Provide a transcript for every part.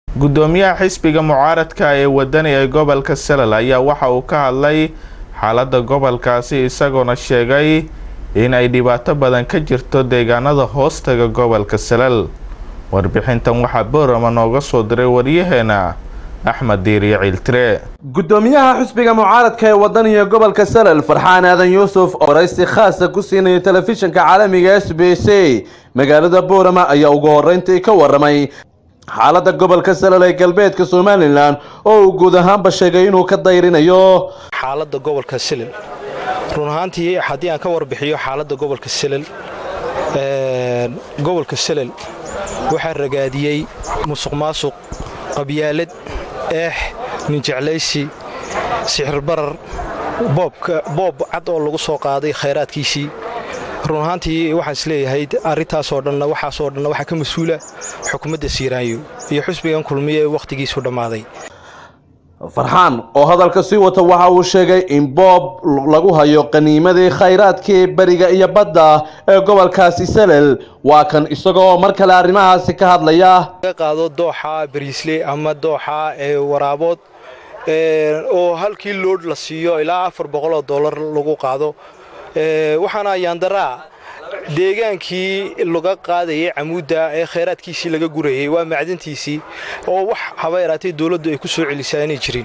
gudoomiyaha xisbiga mucaaradka ee wadani ee gobolka salal ayaa waxa uu ka hadlay xaalada gobolkaasi isagoona sheegay in ay dhibaato badan ka jirto deegaanada hoostaga gobolka salal warbixintan waxaa boorama nooga soo diray waryaheena axmed diiriye ciiltire gudoomiyaha xisbiga mucaaradka ee wadaniga gobolka salal farxaan aadan yuusuf oo waraysi khaasa ku siinayo telefishinka caalamiga s b c magaalada boorama ayaa ugu horeyntii ka waramay xaalada gobolka salal ee galbeedka somalilan oo uu guud ahaanba sheegay inuu ka dayrinayo xaalada gobolka silal run ahaantii haddii aan ka warbixiyo xaaladda gobolka silal gobolka silal waxaa ragaadiyey musuq maasuq qabyaalad eex ninjeclaysi sixirbarar boob cad oo lagu soo qaaday khayraadkiisii run ahaantii waxaan isleeyahay arrintaasoo dhanna waxaasoo dhanna waxaa ka mas-uula xukuumadda siiraayo iyo xusbigan kulmiye ee wakhtigiisu dhammaaday farxaan oo hadalka sii wata waxa uu sheegay in boob lagu hayo qaniimadii khayraadkii beriga iyo badda ee gobolkaasi salel waa kan isagoo mar kale arrimahaasi ka hadlaya laga qaado dooxa bariisle ama dooxa ee waraabood oo halkii loodh la siiyo ilaa afar boqoloo dollar lagu qaado waxaana ayaandaraa deegaankii laga qaadayay camuudda ee khayraadkiisii laga gurayay waa macdantiisii oo wax haba yaraatay dowladdu ay ku soo celisaa inay jirin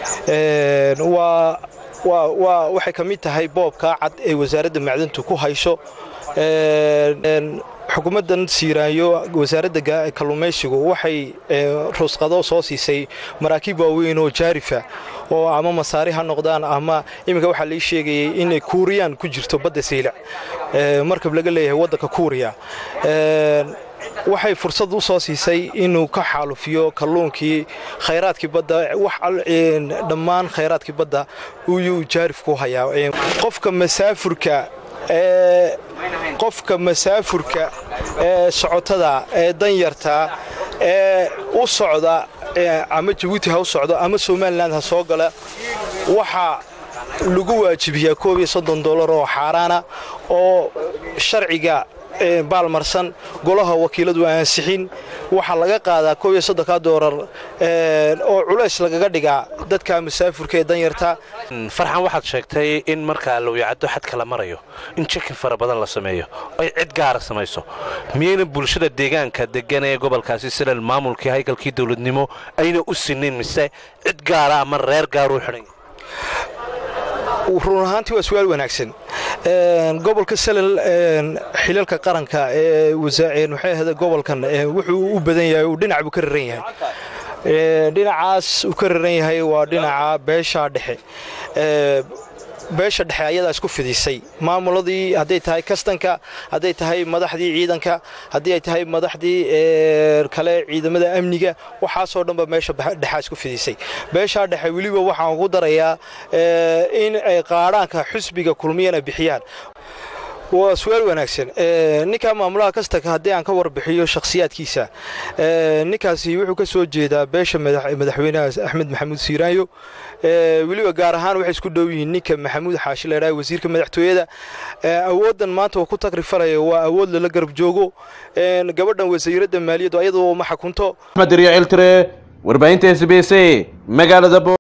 waxay ka mid tahay boobkaa cad ee wasaaradda macdantu ku hayso xukuumaddan siiraanyo wasaaradda kalluumaysigu waxay rusqado soo siisay maraakiib waaweyn oo jaarifa oo ama masaari ha noqdaan ama iminka waxaa lai sheegayay inay kuuriyaan ku jirto badda saylac markab laga leeyahay waddanka kuuriya waxay fursad u soo siisay inuu ka xaalufiyo kalluunkii khayraadkii badda dhammaan khayraadkii badda uyuu jaarif ku hayaa qofka masaafurka ee qofka masaafurka ee socotada ee danyarta ee u socda ama jabuuti ha u socdo ama somalilan ha soo gala waxaa lagu waajibiyaa koob iyo soddon dollar oo xaaraana oo sharciga baalmarsan golaha wakiiladu ansixin waxaa laga qaadaa koob iyo soddonka doolar oo culays lagaga dhigaa dadka masaafurka ee danyarta farxan waxaad sheegtay in markaa lowyacaddo xadka la marayo in jekin fara badan la sameeyo ay cid gaara samayso miyayna bulshada deegaanka degan ee gobolkaasi silal maamulkii haykalkii dowladnimo ayna u sinin mise cid gaara ama reer gaaruu xidhanya run ahaantii waa su-aal wanaagsan gobolka salal xilalka qaranka ee waxay ahda gobolkan wuxuu u badan yahay uu dhinac buu ka raran yahay dhinacaas uu ka raran yahay waa dhinaca beesha dhexe beesha dhexe ayadaa isku fidisay maamuladii hadday tahay kastanka hadday tahay madaxdii ciidanka haddii ay tahay madaxdii kale ciidamada amniga waxaasoo dhanba meesha dhexaa isku fidisay beeshaa dhexe weliba waxaan ugu darayaa in ay qaadhaanka xusbiga kulmiyana bixiyaan waa su-aal wanaagsan ninkaa maamulaha kastanka haddii aan ka warbixiyo shakhsiyaadkiisa ninkaasi wuxuu ka soo jeedaa beesha madaxweynaha axmed maxamuud siiraanyo weliba gaar ahaan waxay isku dhow yihiin ninka maxamuud xaashi leedhaha wasiirka madaxtooyada awooddan maanta uu ku tagrifalayo waa awood lala garab joogo gabadhan wasiiradda maaliyaddu ayadoo ma xakunto axmed riyo ciltire warbaahinta s b c magaalada